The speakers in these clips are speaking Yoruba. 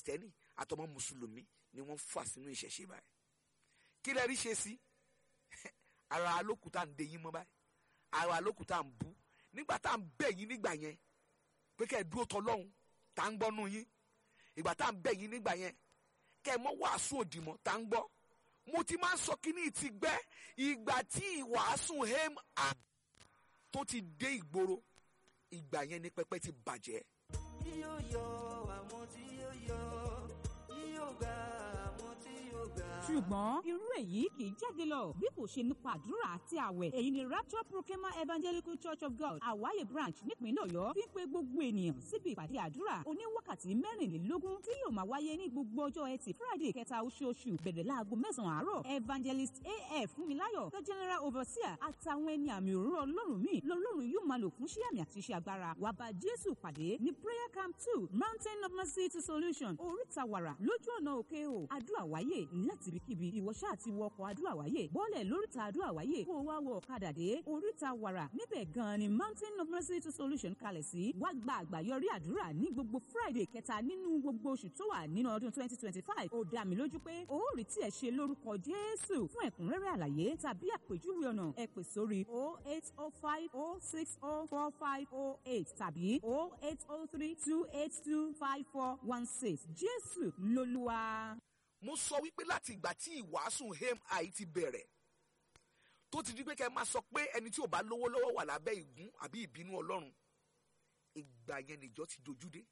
kìrìsìtẹ́nì àtọmọ mùsùlùmí ni wọ́n fà sínú ìṣẹ̀ṣe báyìí kí lẹ rí ṣe sí ara alókùúta ń de yín mọ́ báyìí ara alókùúta ń bú nígbà tá à ń bẹ̀ yín nígbà yẹn pé kẹ́ ẹ dúró tọlọ́hun tá ń gbọ́nú yín ìgbà tá à ń bẹ̀ yín nígbà yẹn kẹ́ ẹ mọ́ wàásù òdì mọ́ tá ń gbọ́ mo ti máa ń sọ kíní ti gbẹ́ ìgbà tí ìwàásù hem a tó ti dé ìgboro ìgbà yẹn ni pẹpẹ ti bàjẹ́. yóò yọ àwọn tí yóò yọ yóò gba àwọn tí yóò gbà. ṣùgbọ́n irú èyí kì í jáde lọ bí kò ṣe nípa àdúrà àti àwẹ̀ èyí ni rapture proclaimer evangelical church of god àwáyé branch nípínlẹ̀ ọ̀yọ́ fi ń pe gbogbo ènìyàn síbi ìpàdé àdúrà oníwákàtí mẹ́rìnlélógún tí yóò máa wáyé ní gbogbo ọjọ́ ẹtì friday kẹta oṣooṣù bẹ̀rẹ̀ láago mẹ́sàn-án àárọ̀ evangelist af fúnmiláyọ̀ the general overseer àtàwọn ẹni àmì òróró ọlọ́run míì lọ́lọ́run yóò máa lò fún iṣẹ́ àmì àti iṣẹ́ agbára wàá bá jésù pàdé ní prayer camp two mountain of mercy to solution oríta wàrà lójú ọ̀nà òkè o àdúrà wáyé láti ibikíbi ìwọ ṣáà ti wọ ọkọ̀ àdúrà wáyé bọ́ọ̀lẹ̀ lóríta àdúrà wáyé kó o wá wọ ọ̀kadà dé oríta wàrà níbẹ̀ gan-an ni mountain of mercy to solution kalẹ̀ sí wá gba àgbàyọrí àdúrà ní gbogbo friday kẹta nínú gbogbo oṣù tó wà nínú ọdún twenty twenty five ó dá mi lójú pé o ó rí tí ẹ ṣe lórúkọ jésù fún ẹ̀kúnrẹ́rẹ́ àlàyé tàbí àpèjúwe ọ̀nà ẹ pè sórí o eight o five o six o four five o eight tàbí o eight o three two eight two five four one six jésù lolúwa. mo sọ wípé láti ìgbà tí ìwàásù hem àì ti bẹ̀rẹ̀ tó ti di pé kẹ́ ẹ máa sọ pé ẹni tí ò bá lówó lọ́wọ́ wà lábẹ́ ìgún àbí ìbínú ọlọ́run ìgbà yẹn nìjọ ti dojú dé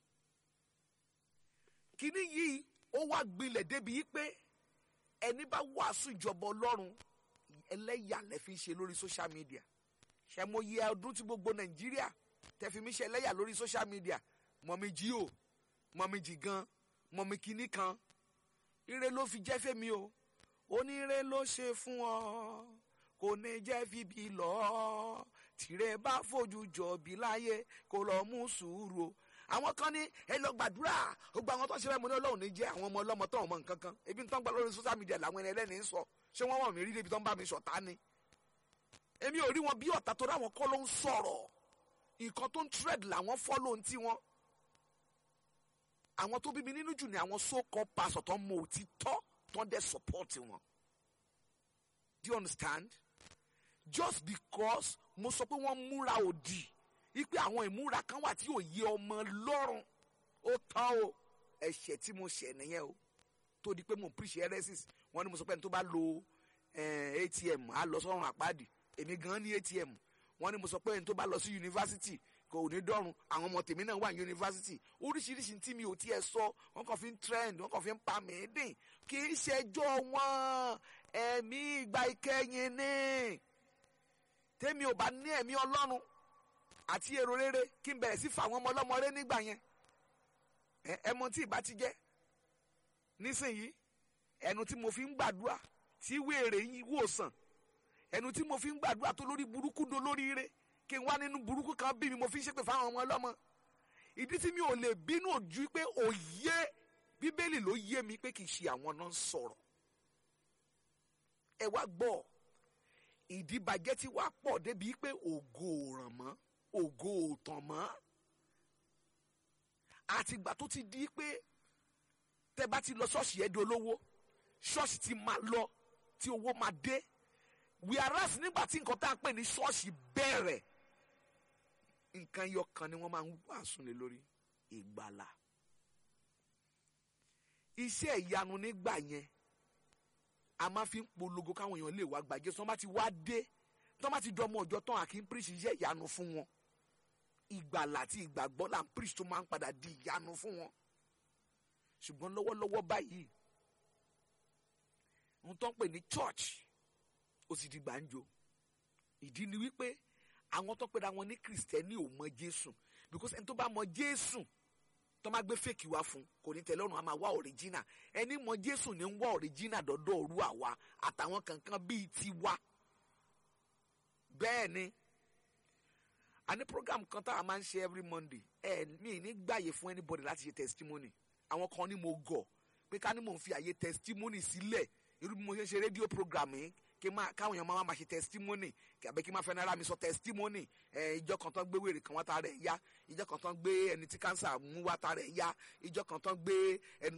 kíní yìí ó wá gbilẹ̀ débi yìí pé ẹni bá wàásù ìjọba ọlọ́run ẹlẹ́yà lẹ fi ń ṣe lórí social media ṣe mo yẹ ọdún tí gbogbo nàìjíríà tẹ fi mí ṣe ẹlẹ́yà lórí social media mọ̀mí jí o mọ̀mí jì gan mọ̀mí kíní kan ire ló fi jẹ́ fẹ́mi o oníire ló ṣe fún ọ kò ní jẹ́ fíbi lọ tìrẹ bá fojú jọ bí láyé kó lọ mú sùúrù o àwọn kan ní ẹ lọ gbàdúrà gbogbo àwọn tó ṣe fẹ́ mo ní ọlọ́run ní jẹ́ àwọn ọmọ ọlọ́mọ tó ọmọ nǹkan kan ebi tó ń gbà lórí social media làwọn ẹni ẹlẹ́ni ń sọ ṣé wọ́n wọ̀n mí rí débi tó ń bá mi ṣọ̀tá ni èmi ò rí wọn bí ọ̀tá tó ráwọn kọ́ ló ń sọ̀rọ̀ nǹkan tó ń trend làwọn follow ń tí wọn àwọn tó bí mi nínú jù ní àwọn so-called pastor tó ń mọ òtítọ́ tó ń dẹ̀ support wọn do you understand just because mo sọ pé wọ́n múra òdì wípé àwọn ìmúra kan wà tí ò yé ọmọ lọ́rùn ó tán o ẹ̀ṣẹ̀ tí mo ṣẹ̀ nìyẹn o tó di pé mo preach heresies wọ́n ní mo sọ pé ẹni tó bá lo eh, atm á lọ sọ́run àpáàdì èmi gan ní atm wọ́n ní mo sọ pé ẹni tó bá lọ sí yunifásitì kò ní dọ́run àwọn ọmọ tèmi náà wà ní yunifásitì oríṣiríṣi tí mi ò tiẹ̀ sọ wọ́n kàn fi ń trend wọ́n kàn fi ń pa mí dín kì í ṣẹjọ́ wọn ẹ̀mí ìgbà ìkẹyìn ni tèmi ò bá ní ẹ̀mí ọlọ́run àti èrò rere kí n bẹ̀rẹ̀ sí fà àwọn ọmọ ọlọ́mọ rẹ nígbà yẹn ẹ mọ tí ìbá ti jẹ́ nísìnyí ẹnu tí mo fi ń gbàdúrà tí wéèrè yìí wòsàn ẹnu tí mo fi ń gbàdúrà tó lórí burúkú do lórí ire kí n wá nínú burúkú kan bí mi mo fi ń ṣépè fáwọn ọmọ ọlọ́mọ ìdí tí mi ò lè bínú ojú pé òye bíbélì ló yé mi pé kì í ṣe àwọn náà ń sọ̀rọ̀ ẹ wá gbọ́ ìdíbàjẹ́ tí wàá pọ̀ débi pé ògo ò ràn mọ́ ògo ò tàn mọ́ àtìgbà tó ti di pé tẹ bá ti lọ ṣọ́ọ̀ṣì ẹ̀ di olówó ṣọ́ọ̀ṣì ti máa lọ tí owó máa dé wíárás nígbà tí nǹkan tá à ń pè ní ṣọ́ọ̀ṣì bẹ̀rẹ̀ nǹkan ẹyọ kan ni wọ́n máa ń wàásù lé lórí ìgbàlà iṣẹ́ ìyanu nígbà yẹn a máa fi ń polongo káwọn èèyàn lè wá gbàjẹ́ sọ́n bá ti wá dé tọ́n bá ti dọ́mọ ọjọ́ tán àkí ń píríṣì iṣẹ́ ìyanu fún wọn ìgbàlà àti ìgbàgbọ́ là ń píríṣì tó máa ń padà di ìyanu fún wọn ṣùgbọ́n lọ́wọ́lọ́wọ́ báyìí ohun tó ń pè ní church ó sì di gbàǹjo ìdí ni wípé àwọn tó pera wọn ní kìrìsìtẹ́nì ò mọ jésù because ẹni tó bá mọ jésù tó máa gbé fèkì wá fún kò ní tẹ́lẹ̀ ọ̀run a máa wá òrìjínà ẹni mọ jésù ní ń wá òrìjínà dọ́dọ̀ òru àwa àtàwọn kankan bíi tiwa bẹ́ẹ̀ ni a ní program kan tá a máa ń ṣe every monday ẹ mi ní gbàyè fún anybody láti ṣe testimony àwọn kan ní mo gọ̀ pé ká ní mò ń fi àyè testimony sílẹ̀ irú bí mo ṣe ń ṣe rédíò program yìí kí máa káwọn èèyàn máa máa ṣe testimony àbẹ kí máa fẹ́ náírà mi sọ testimony ẹ ìjọ kan tán gbé wèrè kan wá ta rẹ̀ yá ìjọ kan tán gbé ẹni tí cancer mú wá ta rẹ̀ yá ìjọ kan tán gbé ẹni